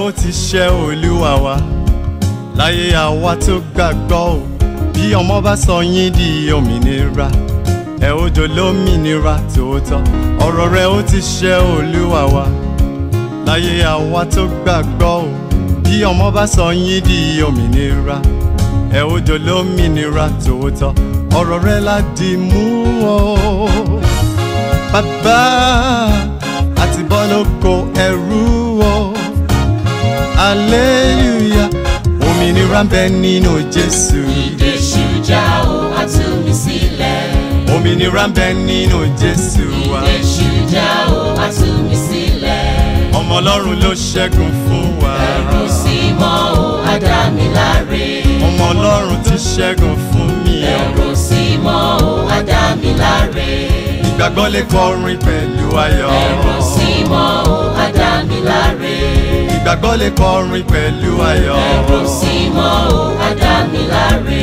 ó ti ṣe olúwa wa láyé àwa tó gbàgbọ́ o bí ọmọ bá sọ yín di òmìnira ẹ ó jọ lómìnira tòótọ́ ọ̀rọ̀ rẹ̀ ó ti ṣe olúwa wa láyé àwa tó gbàgbọ́ o bí ọmọ bá sọ yín di òmìnira ẹ ó jọ lómìnira tòótọ́ ọ̀rọ̀ rẹ̀ la dì mú o bàbá àti bọ́ lóko ẹrú o hallelujah òmìnira ń bẹ nínú jésù Ìdè ṣújà ó wá tú mi sílẹ̀. òmìnira ń bẹ nínú jésù wa Ìdè ṣújà ó wá tú mi sílẹ̀. ọmọ ọlọ́run ló ṣẹ́gun fún wa Ẹ̀rù sí mọ́ ó wá dá mi láre. ọmọ ọlọ́run ti ṣẹ́gun fún mi o Ẹ̀rù sí mọ́ ó wá dá mi láre. ìgbàgbọ́ lè kọrin pẹ̀lú ayọ̀ Ẹ̀rù sí mọ́ ó wá dá mi láre. ìgbàgbọ́ lè kọrin pẹ̀lú ayọ̀ Ẹ̀rù sí mọ́ ó wá dá mi láre.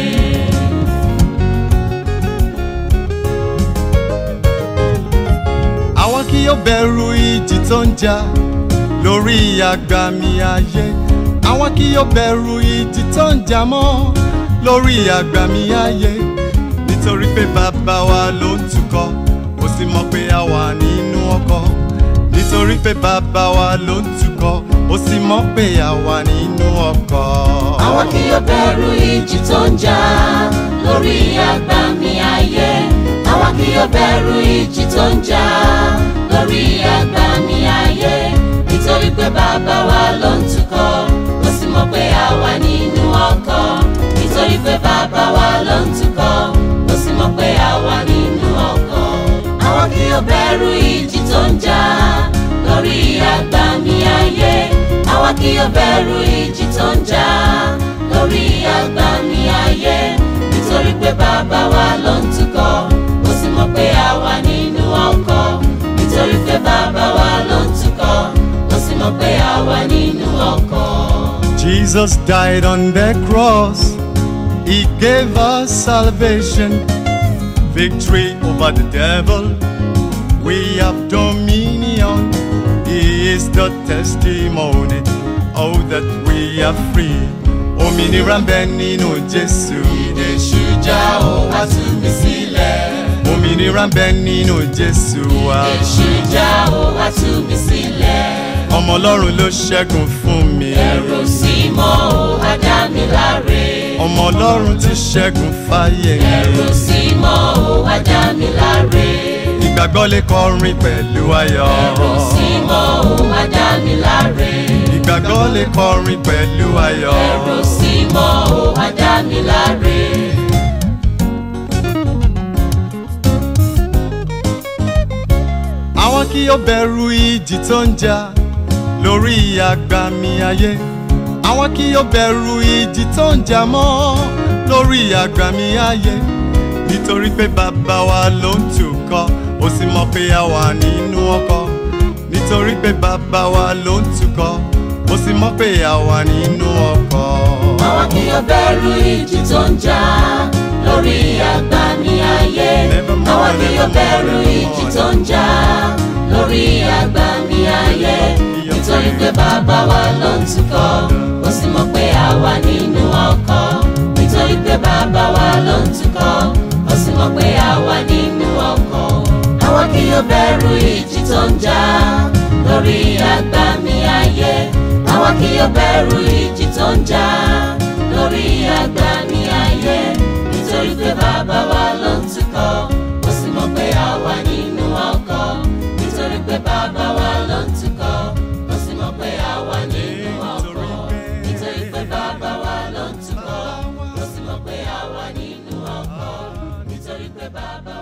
àwọn kì yóò bẹ̀rù ìjì tó ń jà lórí àgbàmì ayé àwọn kì yóò bẹ̀rù ìjì tó ń jà mọ́ lórí àgbàmì ayé nítorí pé bàbá wa ló ń tukọ̀ ó sì mọ̀ pé a wà nínú ọkọ̀ nítorí pé bàbá wa ló ń tukọ̀ ó sì mọ̀ pé a wà nínú ọkọ̀. Àwọn kì yóò bẹ̀rù ìjì tó ń jà lórí àgbàmì ayé. Àwọn kì yóò bẹ̀rù ìjì tó ń jà lórí àgbàmì ayé. Nítorí pé bàbá wa ló ń tukọ̀, ó sì mọ̀ pé a wà nínú ọkọ̀. Nítorí pé bàbá wa ló ń tukọ̀, ó sì mọ̀ pé a wà nínú ọkọ̀. Àwọn kì yóò bẹ̀rù ìjì tó ń jà lórí àgbàmì ayé. Àwọn kì yóò bẹ̀rù ìjì tó ń jà lórí àgbàmì ayé. Nítorí pé bàbá wa ló ń tukọ̀, ó sì mọ̀ pé a wà nínú ọkọ̀. Nítorí pé bàbá wa ló ń tukọ̀, ó sì mọ̀ pé a wà nínú ọkọ̀. Jesus died on the cross. He gave us salvation, victory over the devil. We have dominion. He is the testimony. Oh, that we are free. Òmìnira ń bẹ nínú Jésù. Ìdè ṣújà ó wá tú mi sílẹ̀. Òmìnira ń bẹ nínú Jésù wa. Ìdè ṣújà ó wá tú mi sílẹ̀. Ọmọ Ọlọ́run ló ṣẹ́gun fún mi. Ẹ̀rù sí mọ́ ó wá dá mi láre. Ọmọ Ọlọ́run ti ṣẹ́gun fáyé. Ẹ̀rù sí mọ́ ó wá dá mi láre. Ìgbàgbọ́ lè kọrin pẹ̀lú ayọ̀. Ẹ̀rù sí mọ́ ó wá dá mi láre. Ìgbàgbọ́ lè kọrin pẹ̀lú ayọ̀. Ẹ̀rù sí mọ́ ó wá dá mi láre. Àwọn kì yóò bẹ̀rù ìjì tó ń jà lórí àgbàmì ayé. Àwọn kì yóò bẹ̀rù ìjì tó ń jà mọ́ lórí àgbàmì ayé. Nítorí pé bàbá wa ló ń tukọ̀, ó sì mọ̀ pé a wà nínú ọkọ̀. Nítorí pé bàbá wa ló ń tukọ̀, ó sì mọ̀ pé a wà nínú ọkọ̀. Àwọn kì yóò bẹ̀rù ìjì tó ń jà lórí àgbàmì ayé. Nevermore, Àwọn kì yóò nevermore, bẹ̀rù ìjì tó ń jà lórí àgbàmì ayé. Nítorí pé bàbá wa ló ń tukọ̀, ó sì mọ̀ pé a wà nínú ọkọ̀. Nítorí pé bàbá wa ló ń tukọ̀, ó sì mọ̀ pé a wà nínú ọkọ̀. Àwọn kì yóò bẹ̀rù ìjì tó ń jà lórí àgbàmì ayé. Àwọn kì yóò bẹ̀rù ìjì tó ń jà lórí àgbàmì ayé. Nítorí pé bàbá wa ló ń tukọ̀, ó sì mọ̀ pé a wà nínú ọkọ̀. Nítorí pé bàbá wa ló ń tukọ̀, ó sì mọ̀ pé a wà nínú ọkọ̀. Nítorí pé bàbá wa ló ń tukọ̀, ó sì mọ̀ pé a wà nínú ọkọ̀. Nítorí pé bàbá